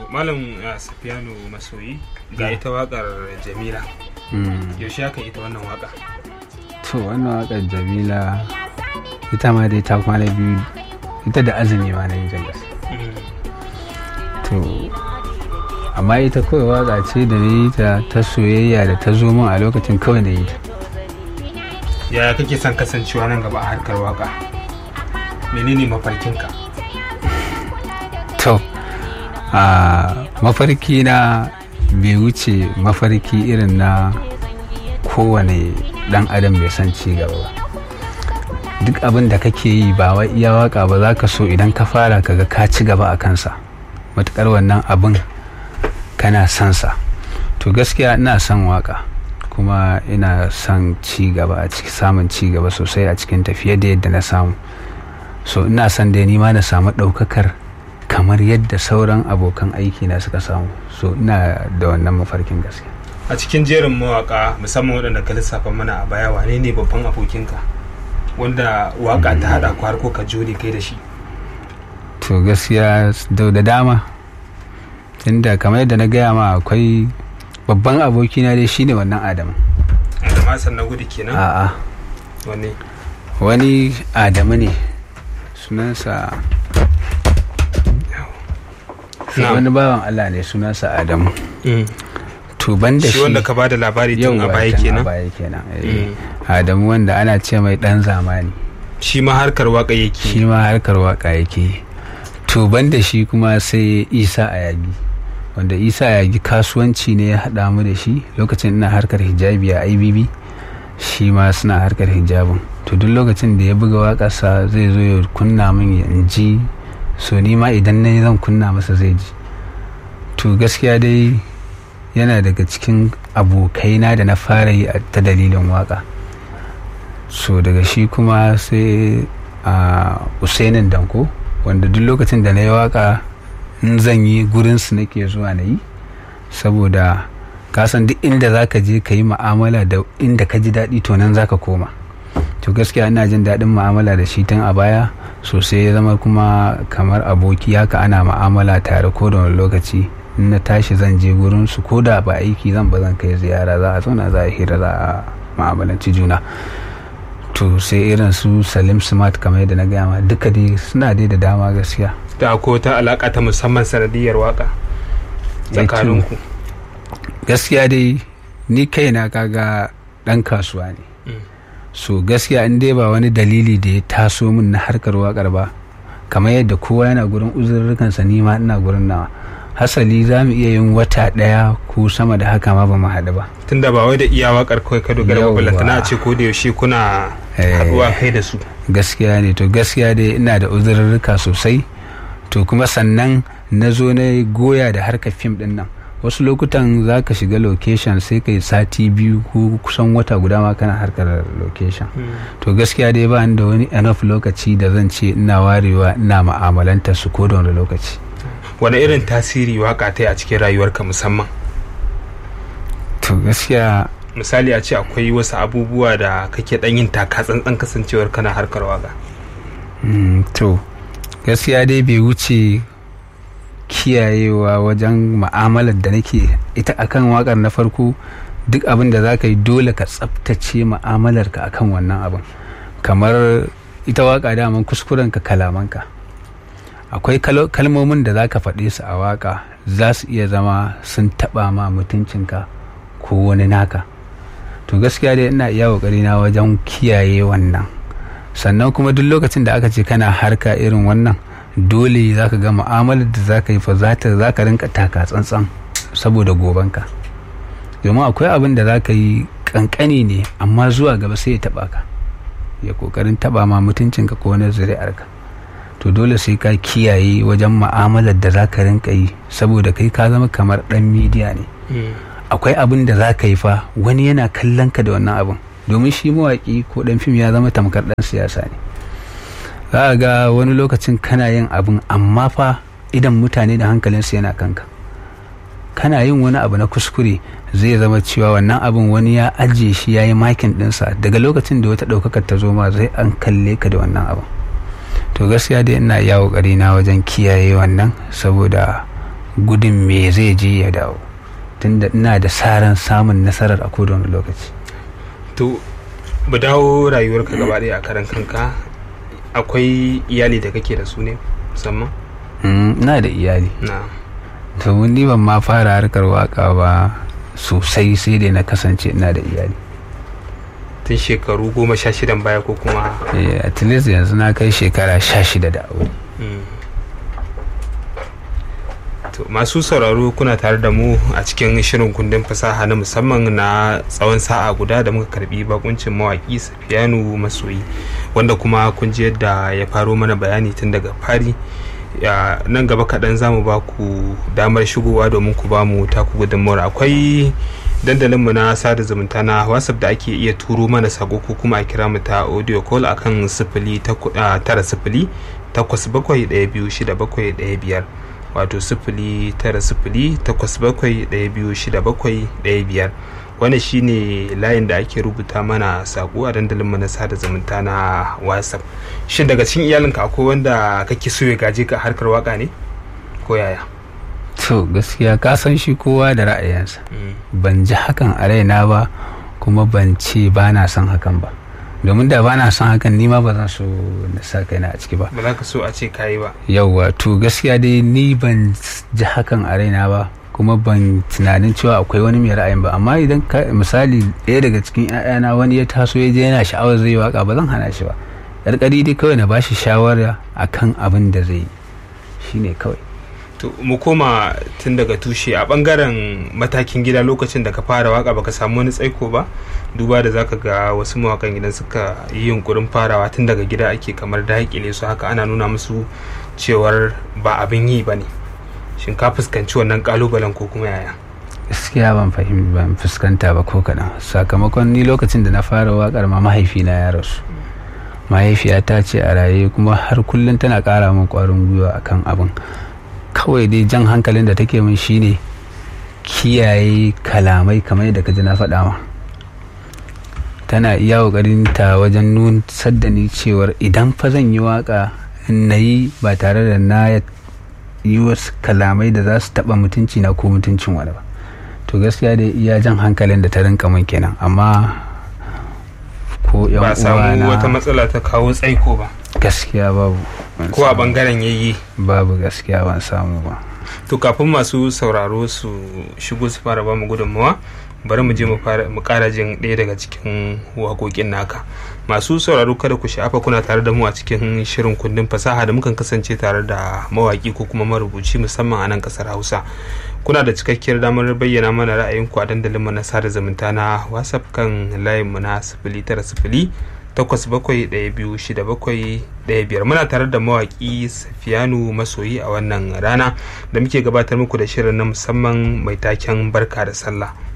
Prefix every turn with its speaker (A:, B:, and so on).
A: malam uh, safiyanu masoyi ga ita wakar jamila yaushe aka ita wannan waka
B: to wannan wakar jamila ita ma dai ta kwana biyu ita da azumi ma na yi jagas to amma ita kawai waka ce da na yi ta ta soyayya da ta zo min a lokacin kawai na yi ta
A: yaya kake son kasancewa nan gaba a harkar waka menene mafarkinka
B: to a mafarki na bai wuce mafarki irin na kowane dan adam bai san ci gaba ba duk abin da kake yi ba wai iya waka ba za ka so idan ka fara kaga ka ci gaba a kansa matukar wannan abin kana son sa to gaskiya ina son waka kuma ina son ci gaba a ciki samun ci gaba sosai a cikin tafiye da yadda na samu so ina son da ni ma na samu ɗaukakar kamar yadda sauran abokan aiki na suka samu so ina da wannan mafarkin gaskiya
A: a cikin jerin mawaka musamman waɗanda ka lissafa mana a baya wane ne babban abokinka wanda waka ta haɗa ku har ko ka jure kai da shi
B: to gaskiya da dama tunda kamar yadda na gaya ma akwai babban abokina dai shine wannan adamu
A: adamu hassan na gudu kenan
B: a'a
A: wani
B: wani adamu ne sunansa wani bawan allah ne sunansa adamu to ban da
A: shi wanda ka ba da labari tun a baya kenan
B: baya kenan adamu wanda ana ce mai dan zamani
A: shi ma harkar waka yake
B: shi ma harkar waka yake to ban da shi kuma sai isa a yagi wanda isa a yagi kasuwanci ne ya haɗa mu da shi lokacin ina harkar hijabi a ibb shi ma suna harkar hijabin to duk lokacin da ya buga waƙarsa zai zo ya kunna min ya ji so ni ma idan na zan kunna masa zai ji to gaskiya dai yana daga cikin abokaina da na fara yi ta dalilin waka so daga shi kuma sai a usainin danko wanda duk lokacin da na yi waka in zan yi gurinsu nake zuwa na yi saboda kasan duk inda za ka je ka yi ma'amala da inda ka ji daɗi to nan za ka koma to gaskiya ina jin daɗin ma'amala da shi tun a baya sosai ya zama kuma kamar aboki haka ana ma'amala tare ko da wani lokaci in na tashi zan je gurin su ko da ba aiki zan ba zan kai ziyara za a zauna za a hira za a ma'amalanci juna to sai irin su salim smart kamar yadda na gaya ma duka dai suna dai da dama gaskiya
A: da ko ta alaka ta musamman sanadiyar waka tsakaninku
B: gaskiya dai ni kaina kaga dan kasuwa ne so gaskiya in dai ba wani dalili da ya taso min na harkar wakar ba kamar yadda kowa yana gurin uzurrukansa ni ma ina gurin nawa hasali za mu iya yin wata ɗaya ko sama da haka ma ba mu haɗu ba
A: tunda ba wai da iya wakar kawai ka dogara ba balantana ce ko da yaushe kuna haɗuwa kai da su
B: gaskiya ne to gaskiya dai ina da uzurruka sosai to kuma sannan na zo na goya da harkar fim ɗin nan wasu lokutan za ka shiga location sai kai sati biyu ko kusan wata guda ma kana harkar location to gaskiya dai ba da wani enough lokaci da zan ce ina warewa ina ma'amalanta su ko da wani lokaci
A: wani irin tasiri waka ta yi a cikin rayuwarka musamman
B: to gaskiya
A: misali a ce akwai wasu abubuwa da kake dan yin taka tsantsan kasancewar kana harkar waka
B: to gaskiya dai bai wuce kiyayewa wajen ma'amalar da nake ita akan wakar na farko duk abin da za ka yi dole ka tsabtace ma'amalarka akan wannan abin kamar ita waka daman kuskurenka kalamanka akwai kalmomin da za ka faɗe su a waka za su iya zama sun taɓa ma mutuncinka ko wani naka to gaskiya dai ina iya ƙoƙari na wajen kiyaye wannan sannan kuma duk lokacin da aka ce kana harka irin wannan dole za ka ga mu'amalar da za ka yi fa za ka rinka taka tsantsan saboda gobanka domin akwai abin da za ka yi kankani ne amma zuwa gaba sai ya taba ka ya kokarin taba ma mutuncinka ko wani zuri'arka to dole sai ka kiyaye wajen mu'amalar da za ka rinka yi saboda kai ka zama kamar dan midiya ne akwai abin da za ka yi fa wani yana kallon ka da wannan abin domin shi mawaƙi ko dan fim ya zama tamkar dan siyasa ne za a ga wani lokacin kana yin abin amma fa idan mutane da hankalinsu yana kanka kana yin wani abu na kuskure zai zama cewa wannan abin wani ya ajiye shi ya yi makin ɗinsa daga lokacin da wata ɗaukakar ta zo ma zai an kalle ka da wannan abin to gaskiya dai ina iya ƙoƙari na wajen kiyaye wannan saboda gudun me zai je ya dawo tunda ina da saran samun nasarar a kodon lokaci
A: to mu dawo rayuwarka gaba ɗaya a karan kanka akwai iyali da kake da su ne musamman
B: Mm, ina da iyali
A: na
B: to ni ban ma fara harkar waka ba sosai sai dai na kasance ina da iyali
A: tun shekaru goma sha shidan baya ko kuma
B: Eh, at least yanzu na kai shekara sha shida da aure
A: Mm. To, masu sauraro kuna tare da mu a cikin shirin kundin fasaha na musamman na tsawon sa'a guda da muka karbi bakuncin mawaki safiyanu masoyi wanda kuma kun ji yadda ya faro mana bayani tun daga fari ya nan gaba kaɗan za mu ba ku damar shigowa domin ku ba mu taku gudunmawar akwai dandalinmu na sada zumunta na whatsapp da ake iya turo mana sako ko kuma a kira mu ta audio call akan sifili taku- ah, tara sifili takwas bakwai ɗaya biyu shida bakwai ɗaya biyar wato sifili tara sifili takwas bakwai ɗaya biyu shida bakwai ɗaya biyar wannan shine layin da ake rubuta mana sako a dandalinmu na sada zumunta na whatsapp shin daga cikin iyalinka akwai wanda kake so ya gaje ka a harkar waka ne ko yaya
B: to gaskiya ka san shi kowa da ra'ayinsa ban ji hakan a raina ba kuma ban ce ba na son hakan ba domin da ba na son hakan ni ma ba zan so na sa kaina a ciki ba
A: ba za ka so a ce kayi ba
B: yauwa to gaskiya dai ni ban ji hakan a raina ba kuma ban tunanin cewa akwai wani mai ra'ayin ba amma idan ka misali ɗaya daga cikin 'ya'yana wani ya taso ya je yana sha'awar zai yi waka ba zan hana shi ba ƙarƙari dai kawai na bashi shawara akan abin da zai yi shine kawai
A: to mu koma tun daga tushe a bangaren matakin gida lokacin da ka fara waka baka samu wani tsaiko ba duba da zaka ga wasu mawakan idan suka yi yunkurin farawa tun daga gida ake kamar daƙile su haka ana nuna musu cewar ba abin yi ba ne shin ka fuskanci wannan kalubalen ko kuma yaya
B: gaskiya ban fahimci ban fuskanta ba ko kaɗan sakamakon ni lokacin da na fara waƙar ma mahaifina ya rasu mahaifiyata ce a raye kuma har kullum tana ƙara min ƙwarin gwiwa akan abin kawai dai jan hankalin da take min shine kiyaye kalamai kamar yadda ka ji na faɗa ma tana iya ƙoƙarin ta wajen nun sadda ni cewar idan fa zan yi waƙa na yi ba tare da na yi wasu kalamai da za su taɓa mutunci na ko mutuncin wani ba to gaskiya dai iya jan hankalin da ta rinka min kenan amma ko yan
A: ba samu
B: uwana
A: wata matsala ta kawo tsaiko ba
B: gaskiya babu ban
A: ko a
B: samu-
A: bangaren yayi
B: babu gaskiya ban samu ba
A: to kafin masu sauraro su shigo su fara bamu gudunmawa bari mu je mu fara mu kara jin ɗaya daga cikin waƙoƙin naka masu sauraro kada ku sha'afa kuna tare da mu a cikin shirin kundin fasaha da mukan kasance tare da mawaƙi ko kuma marubuci musamman a nan ƙasar hausa kuna da cikakkiyar damar bayyana mana ra'ayinku a dandalinmu na sada zumunta na whatsapp kan layinmu na sifili tara sifili takwas bakwai ɗaya biyu shida bakwai ɗaya biyar muna tare da mawaƙi safiyanu masoyi a wannan rana da muke gabatar muku da shirin na musamman mai taken barka da sallah